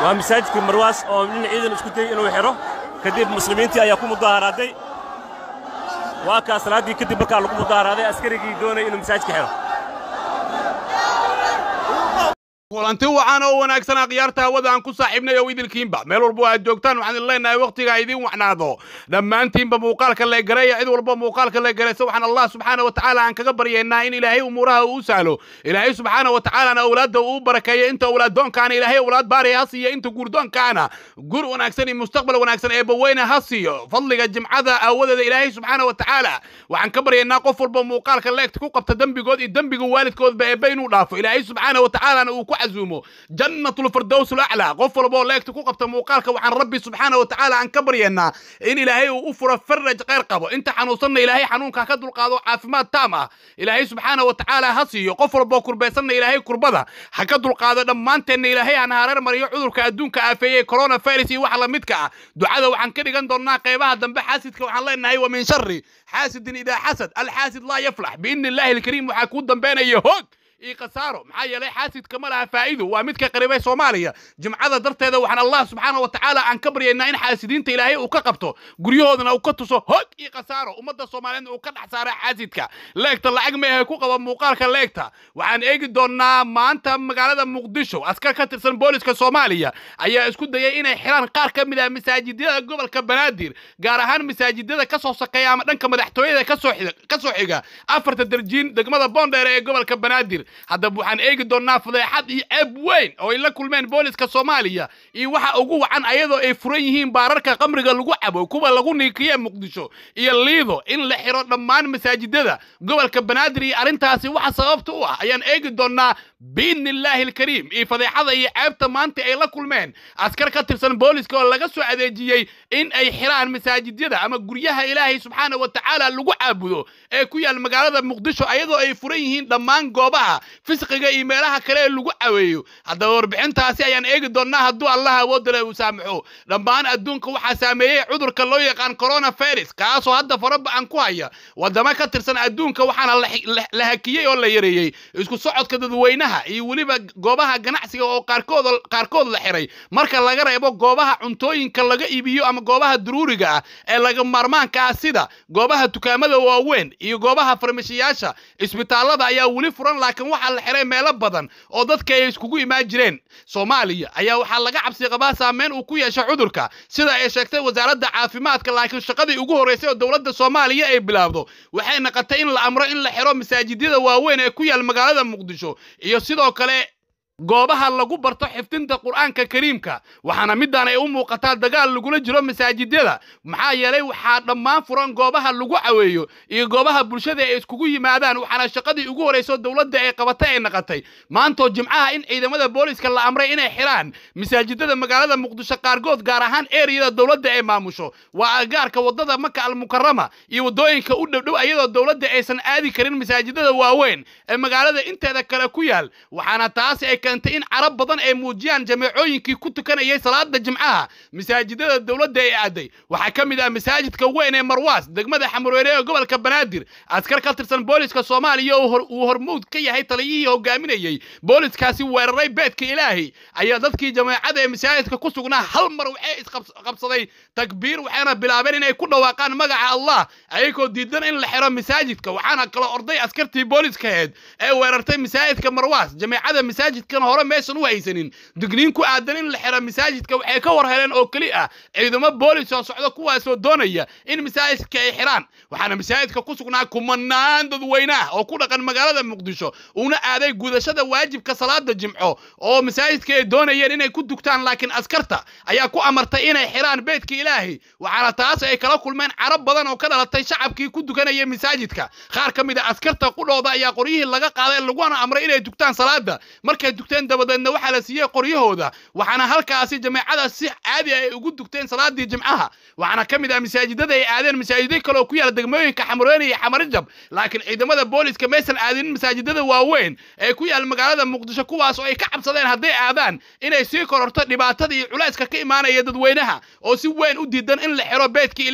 waa masaajidka marwaas oo nin ciidan isku dayey inuu xidho kadib muslimiintii ayaa ku mudaharaaday waa kaa salaaddii kadib markaa lagu mudaharaaday askarigii doonaya inuu masaajidka xidho kulanti wacan oo wanaagsan akhyaarta hawada aan ku saaxiibnay oo idilkiinba meel walba aad joogtaan waxaan idin leenahay wakhtiga idiin wacnaado dhammaantiinba muuqaalka la gareeya cid walba muuqaalka la garaysa waxaan allah subxaana wa tacaala aan kaga baryaynaa in ilaahay umuuraha uu sahlo ilaahay subxaana wa tacaalana awlaadda uu barakeeyo inta awlaaddoonkaana ilaahay awlaad baariya ha siiyo inta guurdoonkaana gur wanaagsan iyo mustaqbal wanaagsan ee baweyne ha siiyo fadliga jimcada aawadeeda ilaahay subxaana wa tacaala waxaan ka baryaynaa qof walba muuqaalka leegta ku qabta dembigood iyo dembiga waalidkoodba eebba inuu dhaafo ilaahay subxaana wa tacaalana uu ku عزومه جنة الفردوس الأعلى قفل بو ليك تكو قبت موقالك وعن ربي سبحانه وتعالى عن كبرينا إن إلهي وأفر فرج غير قبو أنت حنوصلنا إلهي حنونك كدل قادو عافمات تامة إلهي سبحانه وتعالى هسي قفل بو كربيسنا إلهي كربدا حكدل قادو لما أنت إن إلهي عن هارير مريو عذرك أدونك آفية كورونا فيروسي وحلا متك دعاء وعن كده قندرنا قيبها دنب حاسدك وعن الله إنه ومن شر حاسد إذا حسد الحاسد لا يفلح بإن الله الكريم وحكود دنبين يهوك ii khasaaro maxaa yeelay xaasidka ma laha faa'iido waa midka qaribay soomaaliya jimcada darteeda waxaan allah subxaana wa tacaala aan ka baryaynaa in xaasidiinta ilaahay uu ka qabto guryahoodana uu ka tuso hog ii khasaaro ummadda soomaaliyeed uu ka dhex saara xaasidka leegta lacag meehe ku qaba muuqaalka leegta waxaan eegi doonnaa maanta magaalada muqdisho askar ka tirsan booliska soomaaliya ayaa isku dayay inay xiraan qaar ka mid ah masaajidada gobolka banaadir gaar ahaan masaajidada ka soo sakeeya ama dhanka madaxtooyada ka soo xiga afarta darjiin degmada boondheer ee gobolka banaadir haddaba waxaan eegi doonnaa fadeexad iyo ceeb weyn oo ay la kulmeen booliska soomaaliya iyo waxa ugu wacan ayadoo ay furan yihiin baararka qamriga lagu cabo kuwa lagu niikiye muqdisho iyo liido in la xiro dhammaan masaajidada gobolka banaadir iyo arrintaasi waxa sababta u ah ayaan eegi doonnaa biidni illaahi alkariim iyo fadeexada iyo ceebta maanta ay la kulmeen askar ka tirsan booliska oo laga soo adeejiyey in ay xiraan masaajidyada ama guryaha ilaahay subxaana wa tacaala lagu caabudo ee ku yaal magaalada muqdisho ayadoo ay furan yihiin dhammaan goobaha fisqiga iyo meelaha kale ee lagu caweeyo haddaba warbixintaasi ayaan eegi doonnaa hadduu allah awoodale uu saamaxo dhammaan adduunka waxaa saameeyey cudurka loo yaqaan coronavirus kaasoo hadda faraba'an ku haya waddamo ka tirsan adduunka waxaana la hakiyey oo la yareeyey isku socodka dadweynaha iyo weliba goobaha ganacsiga oo qaarkood qaarkood la xiray marka laga reebo goobaha cuntooyinka laga iibiyo ama goobaha daruuriga ah ee laga maarmaanka ah sida goobaha dukaamada waaweyn iyo goobaha farmashiyaasha isbitaallada ayaa weli furan laakiin waxaa la xiray meelo badan oo dadka ay iskugu imaan jireen soomaaliya ayaa waxaa laga cabsi qabaa saameyn uu ku yeesho cudurka sida ay sheegtay wasaaradda caafimaadka laakiin shaqadii ugu horreysay oo dowladda soomaaliya ay bilaabdo waxay naqatay in la amro in la xiro masaajidyada waaweyn ee ku yaal magaalada muqdisho iyo sidoo kale goobaha lagu barto xifdinta qur'aanka kariimka waxaana midaan ay u muuqataa dagaal lagula jiro masaajidyada maxaa yeelay waxaa dhammaan furan goobaha lagu caweeyo iyo goobaha bulshada ay iskugu yimaadaan waxaana shaqadii ugu horrayso dowladda ay qabatay ay naqatay maantoo jimcaha in ciidamada booliska la amray inay xiraan masaajidada magaalada muqdisho qaarkood gaar ahaan eriyada dowladda ay maamusho waa agaarka waddada maka almukarama iyo waddooyinka u dhowdhow ayadoo dowladda aysan aadi karin masaajidada waaweyn ee magaalada inteeda kale ku yaal waxaana taasi ay keentay in carab badan ay muujiyaan jameecooyinkii ku tukanayay salaada jimcaha masaajidada dowladda ay aaday waxaa ka mid ah masaajidka weyn ee marwaas degmada xamarweyne ee gobolka banaadir askar ka tirsan booliska soomaaliya uu hormuud ka yahay taliyihii hogaaminayey booliskaasi weeraray beedka ilaahay ayaa dadkii jameecada ee masaajidka ku sugnaa hal mar waxay isqabsaday takbiir waxayna bilaabeen inay ku dhawaaqaan magaca allah ayagoo diidan in la xiro masaajidka waxaana kala orday askartii booliskaheed ee weerartay masaajidka marwaas jameecada masaajidkan hore meeshan u haysanin digniin ku aadan in la xiro masaajidka waxay ka war heleen oo keli ah ciidamo boolis oo socda kuwaasoo doonaya in masaajidka ay xiraan waxaana masaajidka ku sugnaa kumanaan dadweynaah oo ku dhaqan magaalada muqdisho uuna aaday gudashada waajibka salaada jimco oo masaajidka ay doonayeen inay ku dugtaan laakiin askarta ayaa ku amartay inay xiraan beedka ilaahay waxaana taas ay kala kulmeen carab badan oo ka dhalatay shacabkii ku dukanaya masaajidka qaar ka mid a askarta qudhooda ayaa qoryihii laga qaaday laguna amray inay dugtaan salaada markay dugteen dabadeedna waxaa la siiyey qoryahooda waxaana halkaasi jameecada si caadi ay ugu dugteen salaadii jimcaha waxaana ka mid ah masaajidada ay aadeen masaajido kale oo ku yaala degmooyinka xamareene iyo xamarijab laakiin ciidamada booliska maysan aadinin masaajidada waaweyn ee ku yaal magaalada muqdisho kuwaas oo ay ka cabsadeen hadday aadaan inay sii kororto dhibaatada iyo culayska ka imaanaya dadweynaha oo si weyn u diidan in la xiro beedka ilaahay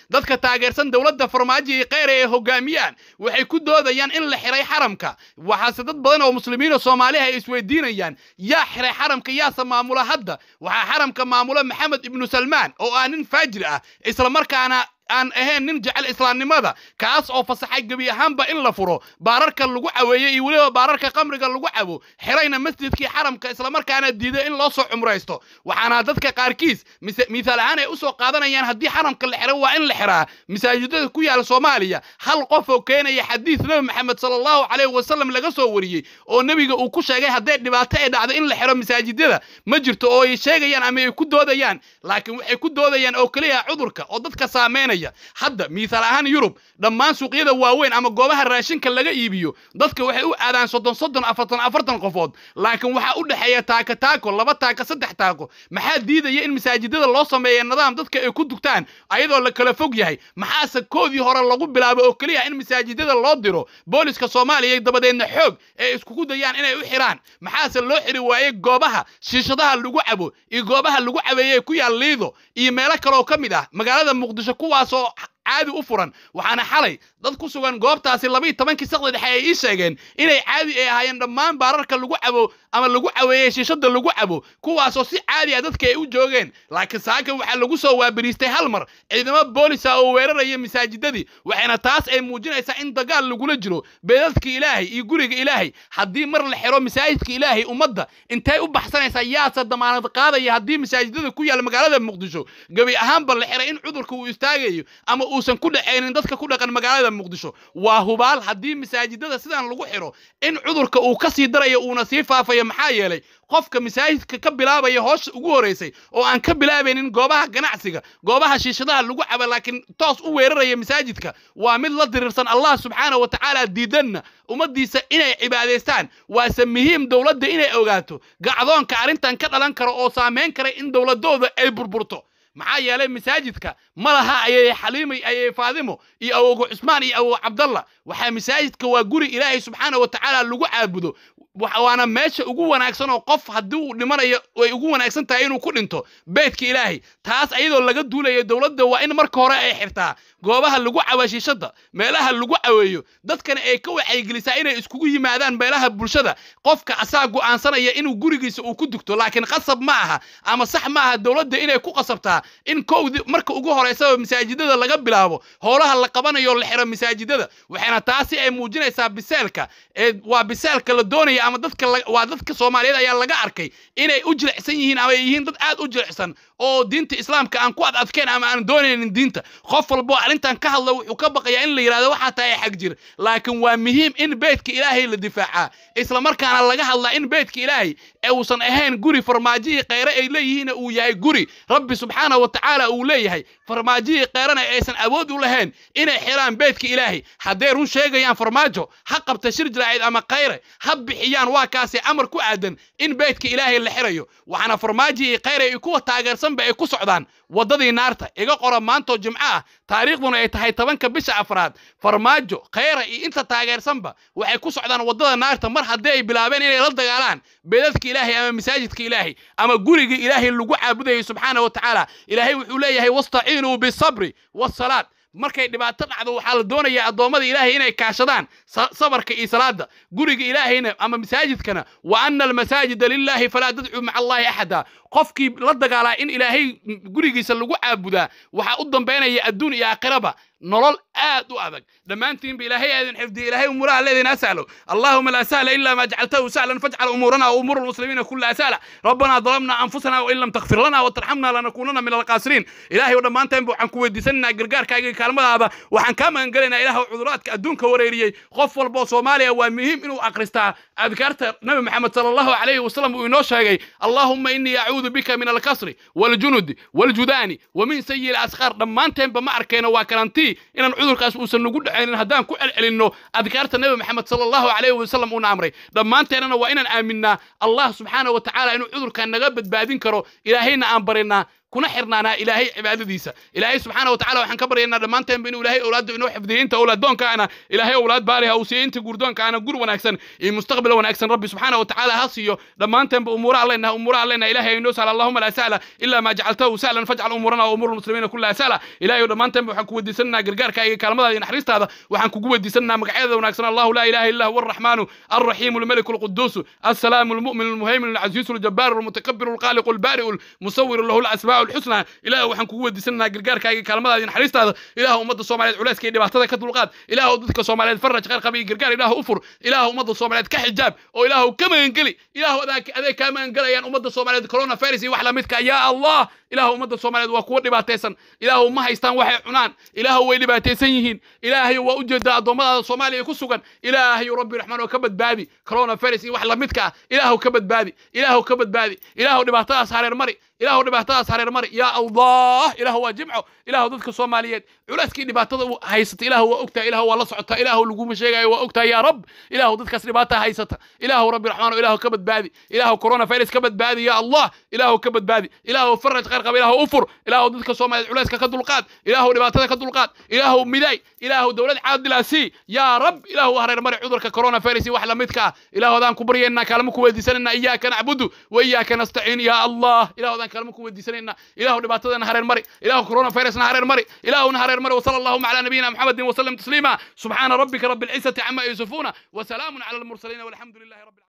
dadka taageersan dowladda farmaajo iyo kheyre ee hogaamiyaan waxay ku doodayaan in la xiray xaramka waxaase dad badan oo muslimiin oo soomaaliha ay isweydiinayaan yaa xiray xaramka yaase maamula hadda waxaa xaramka maamula maxamed ibnu salmaan oo ah nin faajir ah islamarkaana aan ahayn nin jecel islaamnimada kaas oo fasaxay gebi ahaanba in la furo baararka lagu caweeyo iyo weliba baararka qamriga lagu cabo xirayna masjidkii xaramka islamarkaana diiday in loo soo cumraysto waxaana dadka qaarkiis misaal ahaan ay usoo qaadanayaan haddii xaramka la xiro waa in la xiraa masaajidada ku yaala soomaaliya hal qof oo keenaya xadiis nebi maxamed sala allahu caleyhi wasalam laga soo wariyey oo nebiga uu ku sheegay hadday dhibaato ay dhacdo in la xiro masaajidada ma jirto oo ay sheegayaan ama ay ku doodayaan laakiin waxay ku doodayaan oo keliya cudurka oo dadka saameynaya hadda miisaal ahaan yurub dhammaan suuqyada waaweyn ama goobaha raashinka laga iibiyo dadka waxay u aadaan soddon soddon afartan afartan qofood laakiin waxaa u dhexeeya taaka taako laba taaka saddex taako maxaa diidaya in masaajidada loo sameeya nidaam dadka ay ku dugtaan ayadoo la kala fog yahay maxaase koodii hore lagu bilaabo oo keliya in masaajidada loo diro booliska soomaaliya dabadeedna xoog ee iskugu dayaan inay u xiraan maxaase loo xiri waayey goobaha shiishadaha lagu cabo iyo goobaha lagu cabeeye ku yaal liido iyo meelo kaleoo ka mid ah magaalada muqdisho kuwaasoo caadi u furan waxaana xalay dad ku sugan goobtaasi labayo tobankii saqda dhexe ay ii sheegeen inay caadi ay ahaayeen dhammaan baararka lagu cabo ama lagu caweeyey shiishada lagu cabo kuwaasoo si caadi ah dadka ay u joogeen laakiin saaka waxaa lagu soo waabiriistay hal mar ciidamo boolisa oo weeraraya masaajidadii waxayna taas ay muujinaysaa in dagaal lagula jiro beedadka ilaahay iyo guriga ilaahay haddii mar la xiro masaajidka ilaahay ummadda intay u baxsanaysaa yaase damaanad qaadaya haddii masaajidada ku yaala magaalada muqdisho gebi ahaanba la xiray in cudurka uu istaagayo ama uusan ku dhacaynin dadka ku dhaqan magaalada muqdisho waa hubaal haddii masaajidada sidan lagu xiro in cudurka uu ka sii darayo uuna sii faafayo maxaa yeelay qofka masaajidka ka bilaabaya hoosha ugu horeysay oo aan ka bilaabaynin goobaha ganacsiga goobaha shiishadaha lagu caba laakiin toos u weeraraya masaajidka waa mid la diriirsan allah subxaana wa tacaala diidanna ummaddiisa inay cibaadaystaan waase muhiim dowladda inay ogaato gacdoonka arrintan ka dhalan karo oo saameyn kara in dowladooda ay burburto maxaa yeelay masaajidka ma laha ayay xaliimay ayay faadimo iyo awogo cusmaan iyo awogo cabdalla waxaa masaajidka waa guri ilaahay subxaana wa tacaala lagu caabudo waana meesha ugu wanaagsan oo qof haddii uu dhimanayo way ugu wanaagsan tahay inuu ku dhinto beedka ilaahay taas ayadoo laga duulayo dowladda waa in marka hore ay xirtaa goobaha lagu cawashiishada meelaha lagu caweeyo dadkana ay ka wacaygelisaa inay iskugu yimaadaan meelaha bulshada qofka asaa go'aansanaya inuu gurigiisa uu ku dugto laakiin qasab ma aha ama sax ma aha dowladda inay ku qasabtaa in kowdi marka ugu horeysaba masaajidada laga bilaabo howlaha la qabanayo la xiro masaajidada waxayna taasi ay muujinaysaa biseelka ee waa biseelka la doonaya ama dadka waa dadka soomaaliyeed ayaa laga arkay inay u jilicsan yihiin ama ay yihiin dad aad u jilicsan oo diinta islaamka aan ku ad adkeen ama aan doonaynin diinta qof walbo arrintan ka hadla wuxuu ka baqayaa in la yidhahdo waxaa tahay xag jir laakiin waa muhiim in beedka ilaahay la difaacaa islamarkaana laga hadlaa in beedka ilaahay ee uusan ahayn guri farmaajihii kheyre ay leeyihiin uu yahay guri rabbi subxaana wa tacaala uu leeyahay farmaajihii kheyrena aysan awood u lahayn inay xiraan beedka ilaahay hadday run sheegayaan farmaajo ha qabta shir jiraacid ama kheyre ha bixiyaan waa kaasi amar ku aadan in beedka ilaahay la xirayo waxaana farmaajihii kheyre iyo kuwa taageersanba ay ku socdaan waddadii naarta iga qora maantoo jimco ah taariikhduna ay tahay tobanka bisha afraad farmaajo kheyra iyo inta taageersanba waxay ku socdaan waddada naarta mar haddii ay bilaabeen inay la dagaalaan beedadka ilaahay ama masaajidka ilaahay ama guriga ilaahay lagu caabudayay subxaana wa tacaala ilaahay wuxuu leeyahay wastaciinuu bisabri wasalaad markay dhibaato dhacdo waxaa la doonayaa addoommada ilaahay inay kaashadaan sabarka iyo salaada guriga ilaahayna ama masaajidkana wa ana almasaajida lilaahi falaa tadcuu maca allahi axada qofkii la dagaalaa in ilaahay gurigiisa lagu caabudaa waxaa u dambaynaya adduun iyo aakhiraba nolol aad u adag dhammaantiinba ilaahay aadin xifdiya ilaahay umuraha leedin asalo allahuma laa sahla ila ma jacaltahu sahlan fajcal umuurana wa umuura almuslimiina kullaha sahla rabbana dalamna anfusana wain lam takfir lana watarxamna lanakunana min alqaasiriin ilaahay dhammaantaynba waxaan ku weydiisanaynaa gargaarkaaga iyo kaalmadaada waxaan kaa magan gelaynaa ilaah cuduraadka adduunka wareeriyey qof walba oo soomaaliya waa muhiim inuu akhristaa adkaarta nabi maxamed sala allahu calayhi wasalam uu inoo sheegay allahuma inii acuudu bika min alkasri waljunudi waljudaani wa min sayi lasqaar dhammaanteenba ma arkayno waa karantii inaan cudurkaas uusan nagu dhacaynin haddaan ku celcelinno adkaarta nebi maxamed sala allahu calayhi wasalam uuna amray dhammaanteennana waa inaan aaminnaa allah subxaana wa tacaala inuu cudurkan naga badbaadin karo ilaahayna aan barinaa kuna xirnaanaa ilaahay cibaadadiisa ilaahay subxaana wa tacala waxaan ka baryaynaa dhammaanteenba inuu ilaahay owlaadda inoo xifdiyo inta owlaaddoonkaana ilaahay owlaad baaliha uu siiyo inta guurdoonkaana gur wanaagsan iyo mustaqbal wanaagsan rabbi subxaana wa tacaala ha siiyo dhammaanteenba umuura alleenaha umuura alleenaha ilaahay inoo sahla allahuma laa sahla ilaa maa jacaltahu sahlan fajcal umuurana wa umuur lmuslimiina kullaha sahla ilaahay dhammaanteenba waxaan ku weydiisanaynaa gargaarkaaga iyo kaalmadaada iyo naxariistaada waxaan kugu weydiisanaynaa magacyada wanaagsan allahu laa ilaha illa huwa arraxmaanu الرحيم الملك القدوس السلام المؤمن المهيمن العزيز الجبار المتكبر الخالق البارئ المصور له الاسماء الحسنى إله waxaan kugu weydiisanaynaa gargaarkaaga kaalmadaada iyo naxariistaada ilaah ummadda soomaaliyeed culayska iyo dhibaatada ka dulqaad ilaah dadka soomaaliyeed faraj khayr qaba iyo gargaar ilaah u fur ilaah ummadda soomaaliyeed ka xijaab oo ilaah ka magangeli ilaah adeeg kaa magangelayaan ummadda soomaaliyeed corona virus iyo wax lamidka yaa allah ilaah ummadda soomaaliyeed waa kuwa dhibaataysan ilaah ma haystaan waxay cunaan ilaah way dhibaataysan yihiin ilaahay waa u jeedaa addoommadaada soomaaliya ku sugan ilaahay rabbi raxmaan oo ka badbaadi corona virus iyo wax lamidka ah ilaahu ka badbaadi ilaahu ka badbaadi ilaahu dhibaatadaas hareer mari ilaahu dhibaatadaas hareer mari yaa allah ilaahu waa jimco ilaahu dadka soomaaliyeed culayskii dhibaatada haysata ilaahu waa ogtaa ilaahu waa la socotaa ilaahu laguma sheegayo waa ogtaa yaa rab ilaahu dadkaas dhibaata haysata ilaahu rabbi raxmaan ilaahu ka badbaadi ilaahu corona virus ka badbaadi yaa allah ilaahu ka badbaadi ilaahu faraj khayr qaba ilaahu u fur ilaahu dadka soomaaliyeed culayska ka dulqaad ilaahu dhibaatada ka dulqaad ilaahu miday ilaahu dowlad caadila sii yaa rab ilaahu hareer mari cudurka corona virus iyo wax lamidka ah ilaahu adaan ku baryaynaa kaalmo ku weydiisanayna iyaaka nacbudu wa iyaaka nastaciin yaa allah ilaahu adaan kaalmo ku weydiisanayna ilaahu dhibaatadana hareer mari ilaahu corona virusna hareer mari ilaahuna hareer mari وصلى اللهم على نبينا محمد وسلم تسليما سبحان ربك رب العزة عما يصفون وسلام على المرسلين والحمد لله رب العالمين